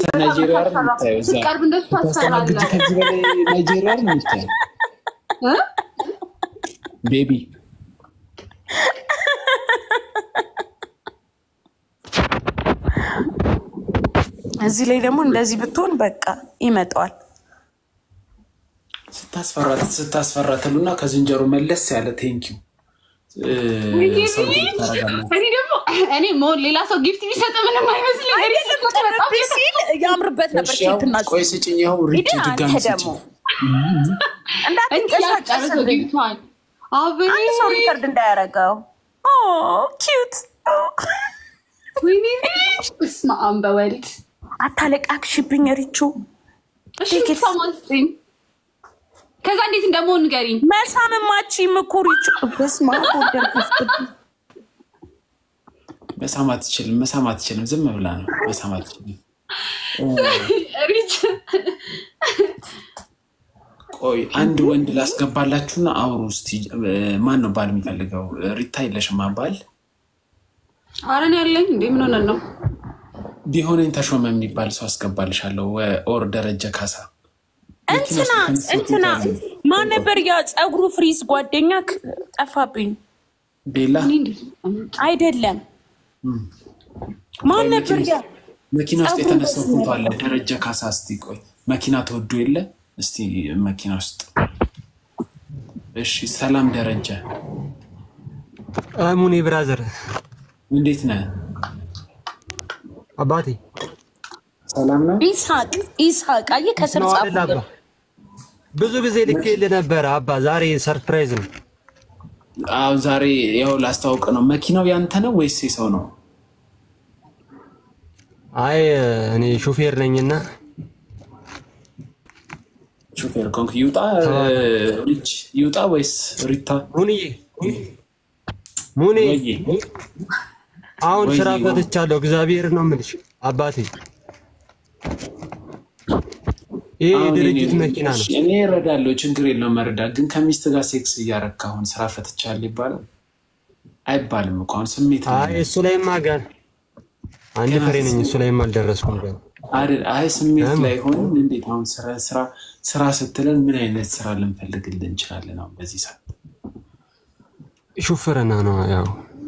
ናይጄሪያ አይደል የምታየው? እዛ ስትቀርብ እንደሱ ታስተናግድ ታስፈራለህ ከዚህ በላይ ናይጄሪያ አይደል የምታየው? እ? ቤቢ እዚህ ላይ ደግሞ እንደዚህ ብትሆን በቃ ይመጣዋል። ስታስፈራ ስታስፈራ ትሉና ከዝንጀሮ መለስ ያለ ቴንኪው ሰው ታረጋለ እኔ ደግሞ እኔ ሞ- ሌላ ሰው ጊፍት ቢሰጥ ምንም አይመስልኝ። እኔ ስሰጥ በጣም ቀረብ ሲል ያምርበት ነበር። ኬክና ቆይ ስጭኝ፣ ይኸው ሪች ሂድ ድጋሚ አንተ ደግሞ ስጭኝ። እንዳትንቀሳቀስ ያጨረሰው ጊፍቷን አብሬ አንድ ሰው ሪከርድ እንዳያደርገው። ኪዩት ወይኔ እስማ በወልድ አታለቃክሽብኝ ሪቹ። እሺ ሰማን ስጠኝ። ከዛ እንዴት እንደመሆን ንገሪኝ። መሳምማች እኮ ሪቹ። በስመ አብ ወወልድ ወመንፈስ ቅዱስ። መሳም አትችልም፣ መሳም አትችልም። ዝም ብላ ነው መሳም አትችልም። ሪች ቆይ አንድ ወንድ ላስገባላችሁና አውሩ እስቲ። ማን ነው ባል የሚፈልገው? ሪታ የለሽማ ባል አረን ያለኝ እንዴ ምን ሆነን ነው? ቢሆነኝ ተሾመ የሚባል ሰው አስገባልሻለሁ። ኦር ደረጀ ካሳ እንትና እንትና ማን ነበር ያ ፀጉሩ ፍሪዝ ጓደኛ ጠፋብኝ። ቤላ እኔ እንዴት አይደለም ማን ነበር ያ መኪና ውስጥ ፀጉሩ የተነሳው በስመ ፎቶ አለ። ደረጀ ካሳ እስቲ ቆይ መኪና ተወዶ የለ እስቲ መኪና ውስጥ እሺ። ሰላም ደረጀ፣ ሙኒ ብራዘር እንዴት ነህ? አባቴ ሰላም ነው። ይስሐቅ ይስሐቅ አየህ ከስር ነው አይደል አባ? ጻፉ ብዙ ጊዜ ልኬልህ ነበረ አባ። ዛሬ ሰርፕራይዝ ነው። አዎ ዛሬ ያው ላስተዋውቅ ነው። መኪናው ያንተ ነው ወይስ የሰው ነው? አይ እኔ ሹፌር ነኝና ሹፌር ኮንክ ይውጣ ሪች ይውጣ ወይስ ሪታ? ሙኒዬ ሙኒ ወይዬ አሁን ወይ ስራ ወይ። ፈትቻለሁ። እግዚአብሔር ነው የምልሽ አባቴ። ይህ አሁን የድርጅት እኔ- መኪና ነው። እሺ፣ እኔ እረዳለሁ፣ ችግር የለውም መረዳት። ግን ከሚስት ጋር ሴክስ እያረካ አሁን ስራ ፈትቻለሁ ይባላል አይባልም እኮ አሁን ስሜት ላይ አይ ነው። እሱ ላይማ ገና አንድ ፍሬ ነኝ። እሱ ላይማ አልደረስኩም ገና። አይደል? አይ ስሜት ለምን? ላይ ሆን እንዴት አሁን ስራ ስራ ስራ ስትለን ምን አይነት ስራ ልንፈልግልን እንችላለን? አሁን በዚህ ሰዓት ሹፍርና ነው ያው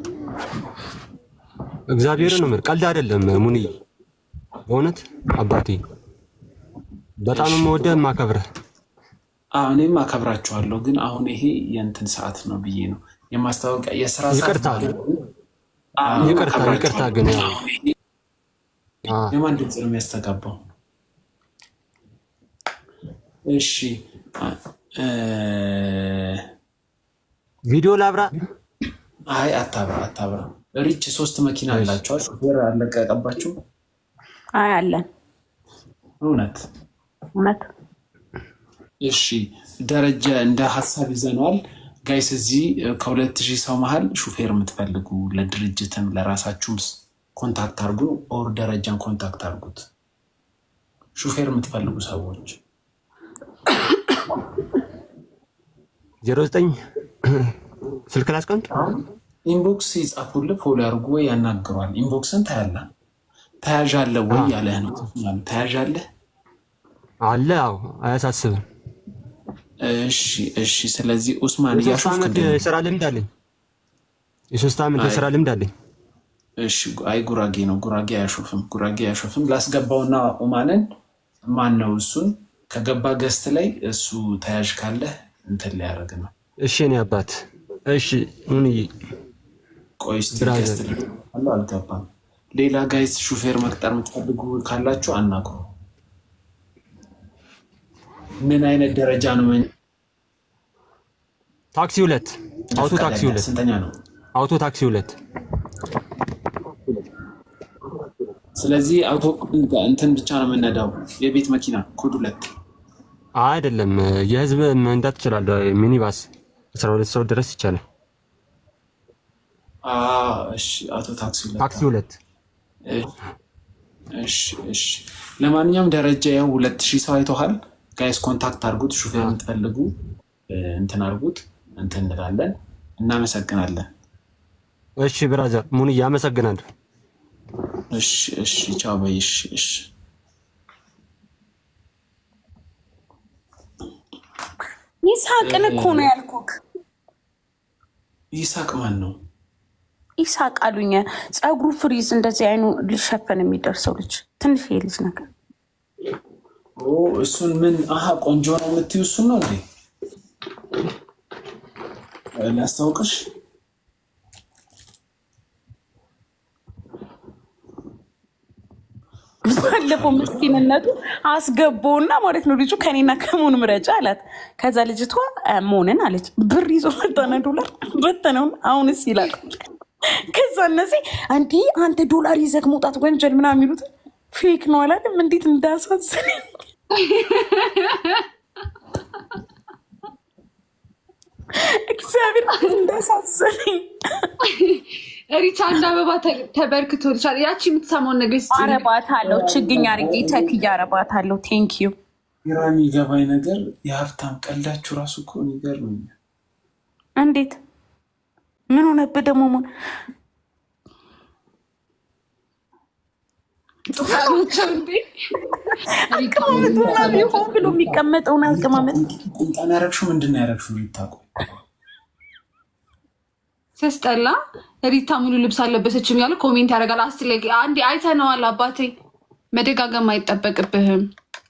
እግዚአብሔርን ነው የምልህ፣ ቀልድ አይደለም ሙኒ። በእውነት አባቴ በጣም የምወደህ የማከብረህ። አዎ እኔም አከብራችኋለሁ። ግን አሁን ይሄ የእንትን ሰዓት ነው ብዬ ነው የማስታወቂያ የስራ ሰዓት ይቅርታ ማለት ነው። አዎ፣ ይቅርታ አከብራችኋለሁ። ይቅርታ ግን ያው አሁን ይሄ አ የማን ድምፅ ነው የሚያስተጋባው? እሺ አ- እ፣ ቪዲዮ ላብራ። አይ አታብራ አታብራ። ሪች ሶስት መኪና አላቸዋል። ሹፌር አለቀቀባቸው። አይ አለን እውነት እውነት እሺ ደረጀ እንደ ሀሳብ ይዘነዋል። ጋይስ እዚህ ከሁለት ሺህ ሰው መሀል ሹፌር የምትፈልጉ ለድርጅትም ለራሳችሁም ስ- ኮንታክት አድርጉ። ኦር ደረጃን ኮንታክት አድርጉት። ሹፌር የምትፈልጉ ሰዎች ዜሮ ዘጠኝ ስልክ ላስቀምጥ። አሁን ኢንቦክስ ይጻፉልህ፣ ፎሎ ያድርጉ ወይ ያናግሯል። ኢንቦክስን ታያለ ተያዣለህ ወይ ያለህ ነው። ተያዣለህ አለ አዎ፣ አያሳስብም። እሺ እሺ። ስለዚህ ኡስማን የሶስት እያሾፍክ ዓመት እንደ የስራ ልምድ አለኝ። የሶስት ዓመት አይ። የስራ ልምድ አለኝ። እሺ አይ ጉራጌ ነው። ጉራጌ አያሾፍም። ጉራጌ አያሾፍም። ላስገባውና ኡማንን ማን ነው እሱን ከገባ ገስት ላይ እሱ ተያዥ ካለህ እንትን ሊያደርግ ነው። እሺ እኔ አባት እሺ ሙኒዬ ቆይ እስኪ ብራዘር። ገስት ላይ አለ አልገባም። ሌላ ጋይስ ሹፌር መቅጠር የምትፈልጉ ካላችሁ አናግሩ። ምን አይነት ደረጃ ነው? መኝ- ታክሲ ሁለት አውቶ ፈቃድ ታክሲ ያለህ? ሁለት ስንተኛ ነው? አውቶ ታክሲ ሁለት ስለዚህ አውቶ እንትን ብቻ ነው የምነዳው። የቤት መኪና ኮድ ሁለት አይደለም የህዝብ መንዳት ትችላለህ። ሚኒባስ አስራ ሁለት ሰው ድረስ ይቻላል። አዎ፣ እሺ አውቶ ታክሲ ሁለት ታክሲ ሁለት እሺ እሺ። ለማንኛውም ደረጃ ያው ሁለት ሺህ ሰው አይተዋል። ጋይስ ኮንታክት አድርጉት። ሹፌር የምትፈልጉ እ፣ እንትን አድርጉት። እንትን እንላለን። እናመሰግናለን። እሺ ብራዘር ሙኒዬ አመሰግናለሁ። እሺ እሺ። ቻው በይ። እሺ እሺ። ይሳቅን እኮ ነው ያልኩክ። ይሳቅ ማን ነው? ይሳቅ አሉኝ። ፀጉሩ ፍሪዝ እንደዚህ አይኑ ሊሸፈን የሚደርሰው ልጅ ትንሽ ልጅ ነገር ኦ እሱን ምን አሀ ቆንጆ ነው የምትይው እሱን ነው እንዴ? ላስታውቅሽ ባለፈው ምስኪንነቱ አስገባውና ማለት ነው ልጁ ከኔና ከሞን ምረጫ አላት። ከዛ ልጅቷ ሞንን አለች ብር ይዞ መጣነ ዶላር በተነውን አሁንስ ይላል። ከዛ እነዚህ እንዲህ አንተ ዶላር ይዘህ መውጣት ወንጀል ምናምን የሚሉት ፌክ ነው አላለም። እንዴት እንዳሳዘነኝ እግዚአብሔር እንዳሳዘነኝ ሪቻ አንድ አበባ ተበርክቶልሻል። ያቺ የምትሰማውን ነገር ስ አረባት አለው ችግኝ አርጌ ተክዬ አረባት አለው። ቴንክ ዩ ግራ የሚገባኝ ነገር የሀብታም ቀልዳችሁ ራሱ እኮ ይገርመኛል። እንዴት ምን ሆነብህ ደግሞ ሞን አቀማመጡና ቢሆን ብሎ የሚቀመጠውን አቀማመጥ ቁምጣን ያረግሽው ምንድን ነው ያረግሽው? ሊታቆ ሲያስጠላ ሪታ ሙሉ ልብስ አለበሰችም ያለ ኮሜንት ያደርጋል። አስለ አንዴ አይተነዋል አባቴ፣ መደጋገም አይጠበቅብህም።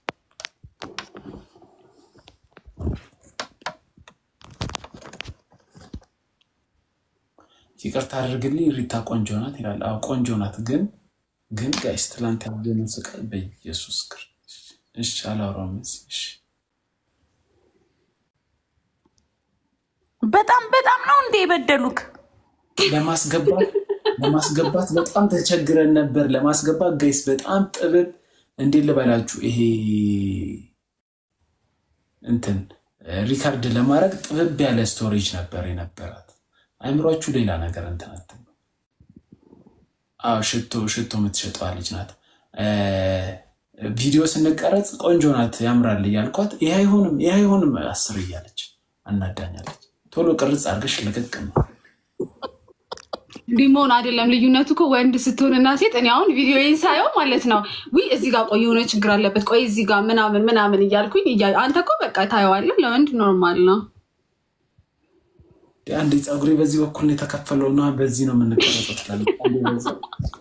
ይቅርታ አድርግልኝ ሪታ ቆንጆ ናት ይላል። አዎ ቆንጆ ናት፣ ግን ግን ጋይስ ትላንት ያየነው ስቃይ በኢየሱስ ክርስቶስ። እሺ አላወራም። እሺ በጣም በጣም ነው እንደ የበደሉክ ለማስገባት ለማስገባት በጣም ተቸግረን ነበር። ለማስገባት ጋይስ በጣም ጥብብ እንዴት ልበላችሁ፣ ይሄ እንትን ሪካርድ ለማድረግ ጥብብ ያለ ስቶሬጅ ነበር የነበራት። አይምሯችሁ ሌላ ነገር እንትን አትበሉ። አዎ ሽቶ ሽቶ የምትሸጠዋ ልጅ ናት። ቪዲዮ ስንቀረጽ ቆንጆ ናት ያምራል እያልኳት ይህ አይሆንም ይህ አይሆንም አስር እያለች አናዳኛለች። ቶሎ ቅርጽ አድርገሽ ልቅቅ ነው ሊሞን አይደለም ልዩነቱ እኮ ወንድ ስትሆንና ሴት። እኔ አሁን ቪዲዮዬን ሳየው ማለት ነው ውይ እዚህ ጋር ቆይ የሆነ ችግር አለበት ቆይ እዚህ ጋር ምናምን ምናምን እያልኩኝ እያ- አንተ እኮ በቃ ታየዋለህ። ለወንድ ኖርማል ነው። አንዴ ፀጉሬ በዚህ በኩል ነው የተከፈለው እና በዚህ ነው የምንቀረጸው ትላለች። አንዴ በዚህ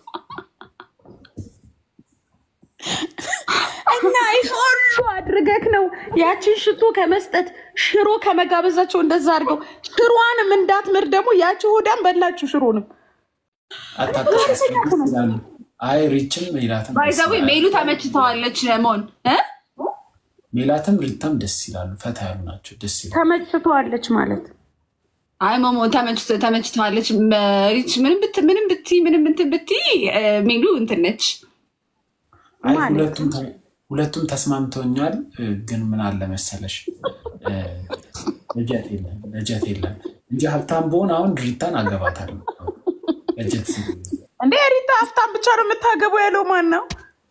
እና ይህ ሁሉ አድርገክ ነው ያችን ሽቶ ከመስጠት ሽሮ ከመጋበዛቸው እንደዛ አድርገው ሽሮዋንም እንዳትምር ደግሞ ያቺ ሆዳን በላችሁ ሽሮንም አታውቅም ይላሉ። አይ ሪችም ሜላትም ደስ ባይዘዌ ይላሉ። ሜሉ ተመችተዋለች ለሞን እ? ሜላትም ሪታም ደስ ይላሉ። ፈታ ያሉ ናቸው። ደስ ይላሉ። ተመችተዋለች ማለት አይ ሞሞ ተመችቶ- ተመችተዋለች። ሪች ምንም ብት ምንም ብቲ ምንም እንትን ብቲ እ፣ ሜሉ እንትን ነች። አይ ማለት ሁለቱም ተ- ሁለቱም ተስማምተውኛል። እ፣ ግን ምን አለ መሰለሽ እ፣ በጀት የለም በጀት የለም እንጂ ሀብታም በሆን አሁን ሪታን አገባታለሁ። በጀት ሲል እንደ ሪታ ሀብታም ብቻ ነው የምታገቡ ያለው ማን ነው?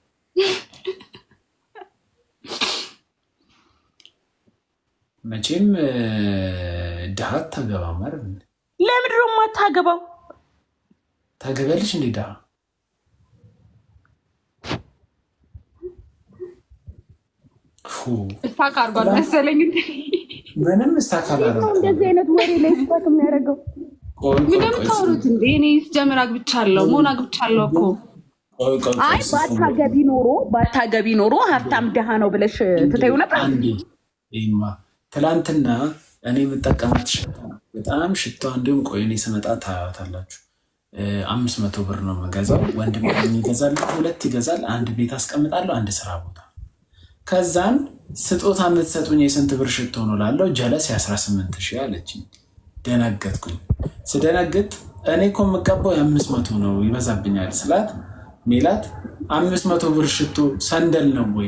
መቼም እ፣ ድሃ አታገባም አይደል? ለምንድን ነው የማታገባው? ታገቢያለሽ እንዴ ድሃ? ፉ፣ ስታክ አድርጓል መሰለኝ። ምንም እስታካል እንደዚህ አይነት ወሬ ላይ ስፋት የሚያደርገው እንደምታወሩት እንዴ? እኔ ስጀምር አግብቻለሁ መሆን አግብቻለሁ እኮ አይ ባታገቢ ኖሮ ባታገቢ ኖሮ ሀብታም ድሃ ነው ብለሽ ትተዩ ነበር። አንዴ ይማ ትላንትና እኔ የምጠቀማት ሽታ በጣም ሽታ እንዲሁም ቆይ እኔ ስመጣ ታያታላችሁ። አምስት መቶ ብር ነው የምገዛው። ወንድም ይገዛል፣ ሁለት ይገዛል። አንድ ቤት አስቀምጣለሁ፣ አንድ ስራ ቦታ። ከዛን ስጦታ የምትሰጡኝ የስንት ብር ሽቶ ነው ላለው ጀለስ የ18 ሺህ አለችኝ። ደነገጥኩኝ። ስደነግጥ እኔ እኮ የምቀባው የአምስት መቶ ነው ይበዛብኛል ስላት ሜላት አምስት መቶ ብር ሽቶ ሰንደል ነው ወይ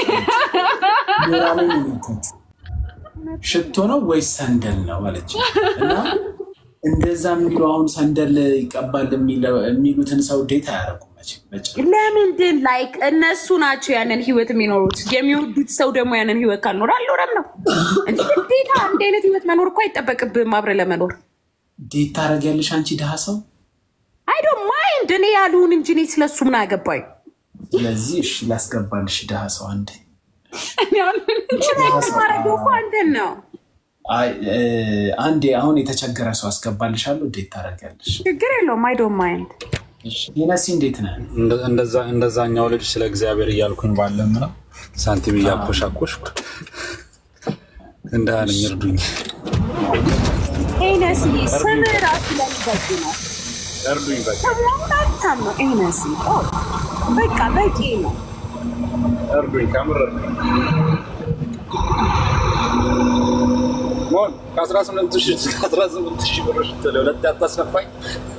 ሞራሌን ነካች። ሽቶ ነው ወይስ ሰንደል ነው አለች። እና እንደዛ የሚሉ አሁን ሰንደል ይቀባል የሚለው- የሚሉትን ሰው ዴት አያደርጉም መቼም መቼም። ለምንድን ላይክ እነሱ ናቸው ያንን ህይወት የሚኖሩት። የሚወዱት ሰው ደግሞ ያንን ህይወት ካልኖረ አልኖረም ነው እንጂ ግዴታ እንዲህ አይነት ህይወት መኖር እኮ አይጠበቅብህም አብረ ለመኖር ዴት ታደርጊያለሽ አንቺ ድሃ ሰው። አይዶ ማይንድ እኔ ያልሁን እንጂ እኔ ስለሱ ምን አገባኝ? ስለዚህ እሺ ላስገባልሽ ድሃ ሰው አንዴ ማረገው እኮ አንተን ነው አይ እ፣ አንዴ አሁን የተቸገረ ሰው አስገባልሻለሁ። እንዴት ታደርጊያለሽ? ችግር የለውም። አይ ዶንት ማይንድ እሺ፣ ሄነሲ እንዴት ነህ? እንደ- እንደዛ- እንደዛኛው ልጅ ስለ እግዚአብሔር እያልኩኝ ባለም ነው ሳንቲም እያኮሻኮሽኩ እንዳለኝ እርዱኝ፣ ኤነሲ ስም ራሱ ለሚበጅ ነው። እርዱኝ በቃ ሰሞኑን ሀብታም ነው ኤነሲ። ኦ፣ በቃ በቂ ነው። እርዱኝ፣ ከምር እርዱኝ። ሞን ከ18 ሺህ ከ18 ሺህ ብር ለሁለት ያታስነፋኝ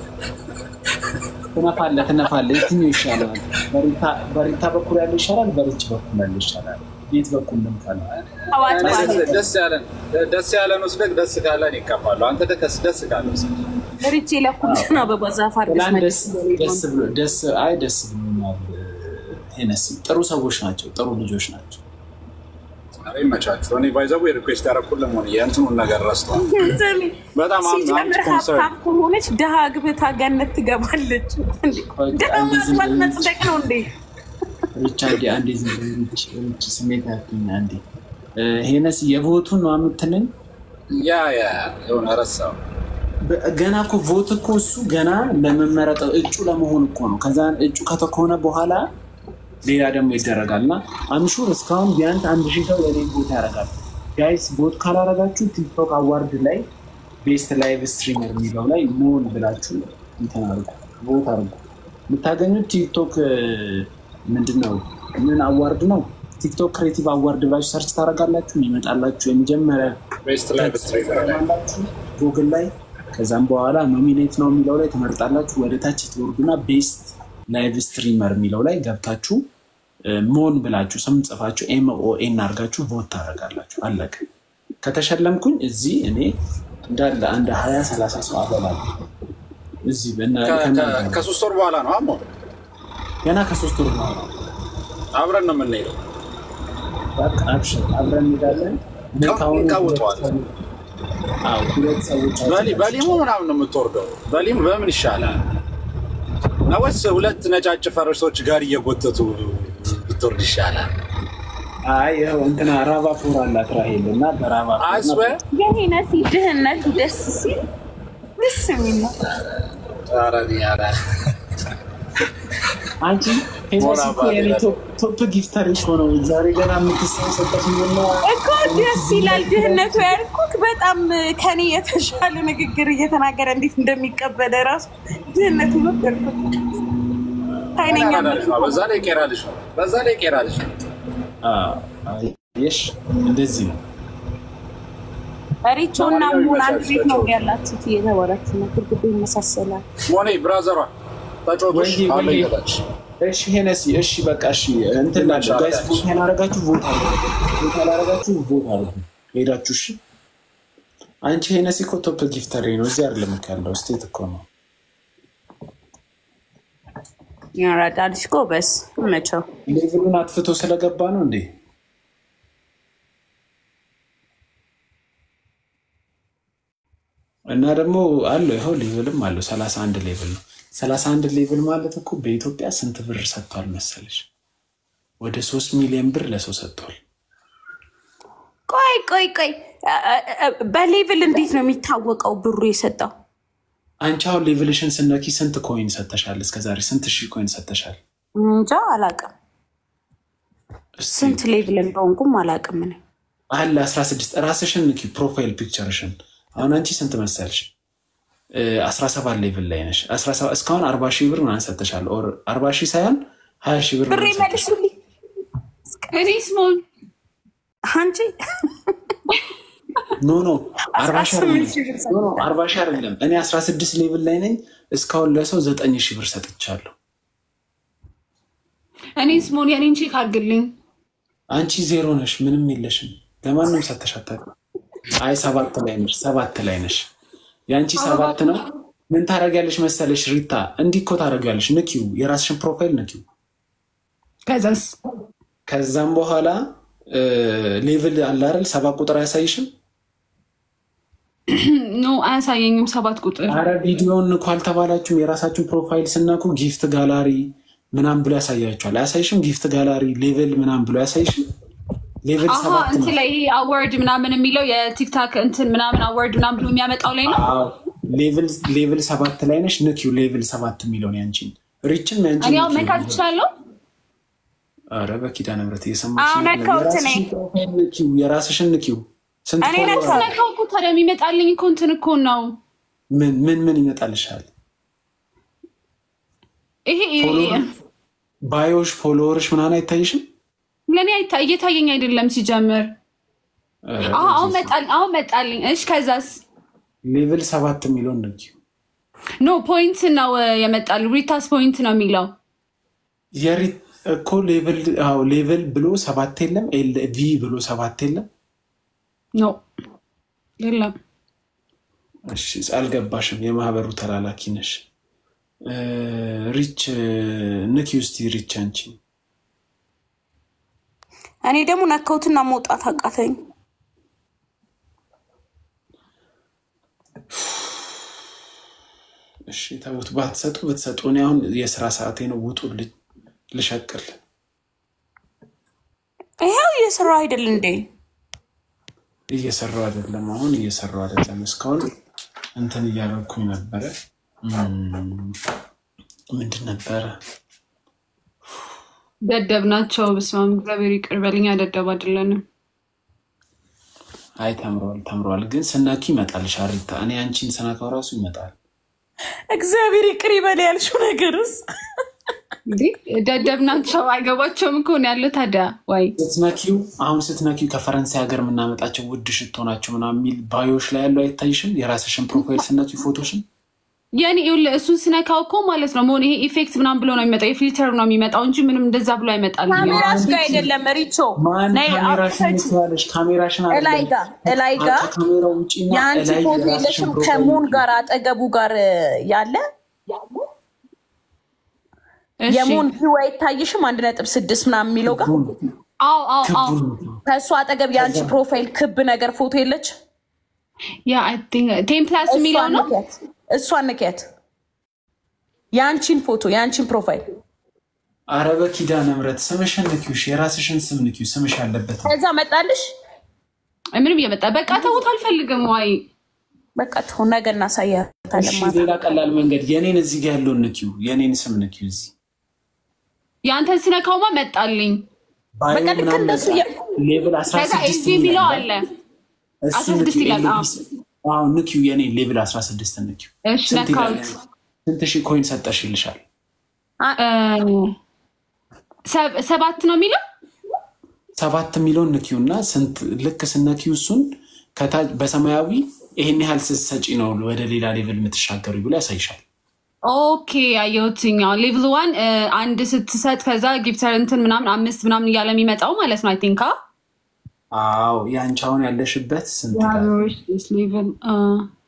ትነፋለህ ትነፋለህ። የትኛው ይሻላል? በሪታ- በሪታ በኩል ያለው ይሻላል? በሪች በኩል ያለው ይሻላል? የት በኩል ልምጣል? አዋጭ ማለት ደስ ያለን ደስ ያለን ወስደህ ደስ ካለን ይቀባሉ። አንተ ደስ ደስ ካለ ወስደህ ሪቼ ለኩልሽን አበባ ዛፍ አድርገሽ ትላንት ደስ መልስ ደስ ብሎ ደስ አይ ደስ ብሎኛል። ሄነሲ ጥሩ ሰዎች ናቸው፣ ጥሩ ልጆች ናቸው። ኧረ ይመቻችሁ። እኔ ባይዘቡ የሪኩዌስት ያደረኩት ለመሆን የእንትኑን ነገር ረስተዋል። በጣም አም- ሲጀምር አንድ ኮንሰርን ሀብታም ከሆነች ድሃ ግብታ ገነት ትገባለች። እንዴ! ቆይ፣ ድሃ አንዴ ዝም ማግባት በይ። መጽደቅ ነው እንዴ? ሪች አንዴ አንዴ ዝም በይ፣ ሪች ሪች ስሜት ያቱኝ አንዴ እ፣ ሄነሲ የቮቱን ነው የምትለኝ? ያ ያ የሆነ ረሳው በ- ገና እኮ ቮት እኮ እሱ ገና ለመመረጥ እጩ ለመሆን እኮ ነው። ከዛ እጩ ከተኮነ በኋላ ሌላ ደግሞ ይደረጋል እና አምሹር እስካሁን ቢያንስ አንድ ሺህ ሰው የኔ ቦት ያደርጋል። ጋይስ ቦት ካላረጋችሁ ቲክቶክ አዋርድ ላይ ቤስት ላይቭ ስትሪመር የሚለው ላይ ሞን ብላችሁ እንትን አድርጉ፣ ቦት አድርጉ። የምታገኙት ቲክቶክ እ፣ ምንድን ነው ምን አዋርድ ነው? ቲክቶክ ክሬቲቭ አዋርድ ብላችሁ ሰርች ታደርጋላችሁ። ይመጣላችሁ የመጀመሪያ ቤስት ላይ በስትሬት ላይ ትመርጣላችሁ ጉግል ላይ ከዛም በኋላ ኖሚኔት ነው የሚለው ላይ ትመርጣላችሁ። ወደ ታች ትወርዱና ቤስት ላይቭ ስትሪመር የሚለው ላይ ገብታችሁ እ፣ ሞን ብላችሁ ስም ጽፋችሁ ኤምኦኤን አድርጋችሁ ቮት ታደርጋላችሁ። አለቀ። ከተሸለምኩኝ እዚህ እኔ እንዳለ አንድ ሀያ ሰላሳ ሰው አበላለሁ እዚህ በእና- ከ- ከእናንተ ከ- ጋር። ከሶስት ወር በኋላ ነው አሞ ገና ከሶስት ወር በኋላ አብረን ነው የምንሄደው። በቃ አብሽር፣ አብረን እንሄዳለን። እኔ ቀን ከአሁኑ እንቀውጠዋለን። ሁለት- አዎ፣ ሁለት ሰዎች በሊ- በሊሙ ምናምን ነው የምትወርደው። በሊሙ በምን ይሻላል ነው ወይስ ሁለት ነጫጭ ፈረሶች ጋር እየጎተቱ ብትወርድ ይሻላል? አይ ይኸው እንትና ራቫ ፎር አላት ራሄል እና በራቫ ፎር አስበ የሄነሲ ድህነቱ ደስ ሲል ደስ የሚል ነው። ኧረ እኔ ኧረ አንቺ ሄኖስ ሞራ እኮ የኔ ባለ- ቶፕ- ቶፕ ጊፍተሪሽ ሆነው ዛሬ ገና የምትሰሰበት ሆነ እኮ ደስ ይላል ድህነቱ ያልኩት በጣም ከኔ የተሻለ ንግግር እየተናገረ እንዴት እንደሚቀበለ ራሱ ድህነቱ ነበርኩት ኃይለኛ ልጅ ነው። በዛ ላይ ቄራ ልጅ ነው። በዛ ላይ ቄራ ልጅ ነው። የሽ እንደዚህ ነው። ሪቾ እና ሙን አንድ ቤት ነው ያላችሁት እየተባላችሁ ነው። ግድግዳ ይመሳሰላል። ሞኔ ብራዘሯ ተጫወቶች ወይዬ፣ አለ ወይዬ። እየታች እሺ ሄነሲ፣ እሺ በቃ እሺ እንትን ላለ ጋይስ ቦታ ያላረጋችሁ ቦታ ቦታ ያላረጋችሁ ቦታ አርጉ ሄዳችሁ። እሺ አንቺ ሄነሲ እኮ ቶፕ ጊፍተሪ ነው። እዚህ አይደለም እኮ ያለው ስቴት እኮ ነው። ያራዳ ልጅ ጎበዝ መቸው ሌቭሉን አጥፍቶ ስለገባ ነው እንዴ? እና ደግሞ አለው ይኸው ሌቭልም አለው ሰላሳ አንድ ሌቭል ነው። ሰላሳ አንድ ሌቭል ማለት እኮ በኢትዮጵያ ስንት ብር ሰጥቷል መሰለሽ? ወደ ሶስት ሚሊዮን ብር ለሰው ሰጥቷል። ቆይ ቆይ ቆይ አ- አ- በሌቭል እንዴት ነው የሚታወቀው ብሩ የሰጠው? አንቺ አሁን ሌቭልሽን ስነኪ ስንት ኮይን ሰተሻል? እስከዛሬ ስንት ሺህ ኮይን ሰተሻል? እንጃ አላቅም። እስኪ ስንት ሌቭል እንደሆንኩም አላቅም። እኔ አለ 16 ራስሽን ንኪ፣ ፕሮፋይል ፒክቸርሽን። አሁን አንቺ ስንት መሰልሽ? እ 17 ሌቭል ላይ ነሽ። 17 እስካሁን 40 ሺህ ብር ምናምን ሰተሻል። ኦር 40 ሺህ ሳይሆን 20 ሺህ ብር ብሬ ምናምን ሰተሻል። መልሱልኝ እኔ ስሞን አንቺ ኖ ኖ 40 ሺህ አይደለም። 18 ሺህ ብር ኖ ኖ 40 ሺህ አይደለም። እኔ 16 ሌቭል ላይ ነኝ። እስካሁን ለሰው 9 ሺህ ብር ሰጥቻለሁ። እኔ ስሞን የኔን ቼክ አድርግልኝ። አንቺ ዜሮ ነሽ፣ ምንም የለሽም። ለማንም ሰተሻታል። አይ ሰባት ላይ ነሽ፣ ሰባት ላይ ነሽ። የአንቺ ሰባት ነው። ምን ታደርጊያለሽ መሰለሽ ሪታ፣ እንዲህ እኮ ታደርጊያለሽ። ንኪው፣ የራስሽን ፕሮፋይል ንኪው። ከዛስ ከዛም በኋላ ሌቭል አለ አይደል? ሰባት ቁጥር አያሳይሽም? ኖ አያሳየኝም። ሰባት ቁጥር አረ ቪዲዮን ንኩ አልተባላችሁም? የራሳችሁን ፕሮፋይል ስነኩ ጊፍት ጋላሪ ምናምን ብሎ ያሳያችኋል። አያሳይሽም? ጊፍት ጋላሪ ሌቭል ምናምን ብሎ አያሳይሽም? ሌቭል አሀ ሰባት ነው። እንትን ላይ ይሄ አዋርድ ምናምን የሚለው የቲክታክ እንትን ምናምን አዋርድ ምናምን ብሎ የሚያመጣው ላይ ነው። አዎ፣ ሌቭል ሌቭል ሰባት ላይ ነሽ። ንኪው ሌቭል ሰባት የሚለውን ያንቺን ሪችን እኔ ያንቺን አሁን መንካት እችላለሁ። ኧረ በኪዳነ ምሕረት እየሰማች አዎ፣ ነካሁት እኔ። ንኪው፣ የራስሽን ንኪው። ስንት እኔ ፎሎወር ነካሁት። አለ? ነካው እኮ ታዲያ የሚመጣልኝ እኮ እንትን እኮ ነው ምን ምን ምን ይመጣልሻል? ይሄ ፎሎወር ባዮሽ ፎሎወርሽ ምናምን አይታይሽም? ለእኔ አይታ- እየታየኝ አይደለም ሲጀምር። ኧረ አዎ፣ አሁን በኢየሱስ። መጣልኝ አሁን መጣልኝ። እሺ ከዛስ ሌቭል ሰባት የሚለውን ንኪው። ኖ ፖይንት ነው የመጣል ሪታስ ፖይንት ነው የሚለው የሪ እኮ ሌቭል አዎ ሌቭል ብሎ ሰባት የለም ኤል ቪ ብሎ ሰባት የለም። ኖ የለም። እሺ አልገባሽም። የማህበሩ ተላላኪ ነሽ። እ፣ ሪች ንኪ ውስቲ ሪች አንቺ እኔ ደግሞ ነካሁትና መውጣት አቃተኝ። እሺ ተውት። ባትሰጡ ብትሰጡ እኔ አሁን የስራ ሰዓቴ ነው። ውጡልኝ ልሸቅል። ይኸው እየሰራ አይደል እንዴ? እየሰራው አይደለም። አሁን እየሰራው አይደለም። እስካሁን እንትን እያደረኩኝ ነበረ። እም፣ ምንድን ነበረ? ደደብ ናቸው። በስመ አብ እግዚአብሔር ይቅር በልኛ። ደደብ አይደለንም። አይ ተምረዋል፣ ተምረዋል። ግን ስነኪ ይመጣል። ሻሪታ እኔ አንቺን ስነካው ራሱ ይመጣል። እግዚአብሔር ይቅር ይበል ያልሽው ነገርስ እንዲህ ደደብ ናቸው። አይገባቸውም እኮ ነው ያለው። ታዲያ ወይ ስትነኪው አሁን ስትነኪው ከፈረንሳይ ሀገር የምናመጣቸው ውድ ሽቶ ናቸው ምናምን የሚል ባዮሽ ላይ ያለው አይታይሽም? የራስሽን ፕሮፋይል ስነኪ ፎቶሽን የኔ ይኸውልህ እሱን ስነካው እኮ ማለት ነው መሆን ይሄ ኢፌክት ምናምን ብሎ ነው የሚመጣው። የፊልተር ነው የሚመጣው እንጂ ምንም እንደዛ ብሎ አይመጣል። ካሜራሽ ጋር አይደለም ሪቾ ማን ነይ ካሜራሽን አውጥተሽ ትያለሽ? ካሜራሽን እላይ ጋ እላይ ጋ ከካሜራው ውጭና የአንቺ እላይ ፎቶ የራስሽን የለሽም ፕሮፋይል ከሙን ጋር አጠገቡ ጋር ያለ እሺ። የሙን ቪው አይታይሽም? አንድ ነጥብ ስድስት ምናምን የሚለው ጋር አዎ አዎ አዎ ክቡን ከእሱ አጠገብ የአንቺ ፕሮፋይል ክብ ነገር ፎቶ የለች? ያ አይ ቲንክ ቴን ፕላስ የሚለው እሷን ነው። ንኪያት፣ እሷን ንኪያት። የአንቺን ፎቶ የአንቺን ፕሮፋይል አረ በኪዳነ ምሕረት ስምሽን ንኪው፣ እሺ፣ የራስሽን ስም ንኪው፣ ስምሽ ያለበት ከዛ መጣልሽ። ምንም እየመጣ በቃ ተውት፣ አልፈልግም። ዋይ በቃ ተው፣ ነገ እናሳያታለን። እሺ፣ ማታ ሌላ ቀላል መንገድ የኔን እዚህ ጋር ያለውን ንኪው፣ የኔን ስም ንኪው። እዚህ የአንተን ስነካውማ መጣልኝ። ባዮ በቃ ልክ ምናምን እንደሱ መጣ። የ- ሌቭል አስራ ከዛ ስድስት ኤስቪ የሚለው አለ። እሱ 16 ንኪው፣ ይላል። አዎ። ኤልቢስ አዎ ንኪው፣ የኔን ሌቭል አስራ ስድስት ንኪው። እሺ ስንት ይላል? ነካውት። ስንት ሺህ ኮይን ሰጠሽ ይልሻል። እ፣ ሰብ- ሰባት ነው የሚለው ሰባት የሚለውን ንኪው እና ስንት ልክ ስነኪው እሱን ከታች በሰማያዊ ይሄን ያህል ስትሰጪ ነው ወደ ሌላ ሌቭል የምትሻገሩ ብሎ ያሳይሻል። ኦኬ አየሁትኛው ሌቭል ዋን አንድ ስትሰጥ ከዛ ጊፍተር እንትን ምናምን አምስት ምናምን እያለ የሚመጣው ማለት ነው። አይ ቲንክ አዎ የአንቺ አሁን ያለሽበት ስንት ይላል? ሌቭል